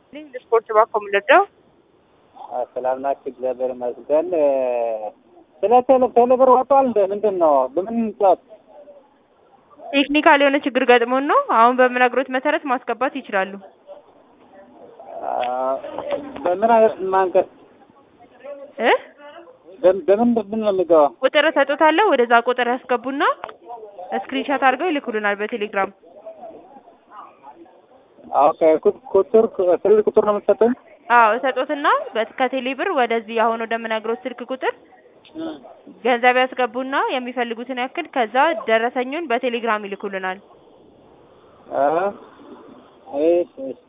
ስፖርት ባኮ የምንወደው ሰላም ናችሁ? እግዚአብሔር ይመስገን። ስለ ቴሌ ቴሌብር ወጥቷል እንደ ምንድን ነው? በምን እንጫወት? ቴክኒካል የሆነ ችግር ገጥሞን ነው። አሁን በምነግሮት መሰረት ማስገባት ይችላሉ። በምን አይነት ማንቀስ እ በምን ምንድን ነው የሚገባው? ቁጥር እሰጦታለሁ። ወደዛ ቁጥር ያስገቡና ስክሪንሻት አድርገው ይልኩልናል በቴሌግራም። ኦኬ ቁ- ቁጥር ስልክ ቁጥር ነው የምትሰጠኝ? አዎ እሰጦትና በት- ከቴሌ ብር ወደዚህ አሁን ወደምነግሮት ስልክ ቁጥር ገንዘብ ያስገቡና የሚፈልጉትን ያክል ከዛ ደረሰኙን በቴሌግራም ይልኩልናል። አ እሺ እሺ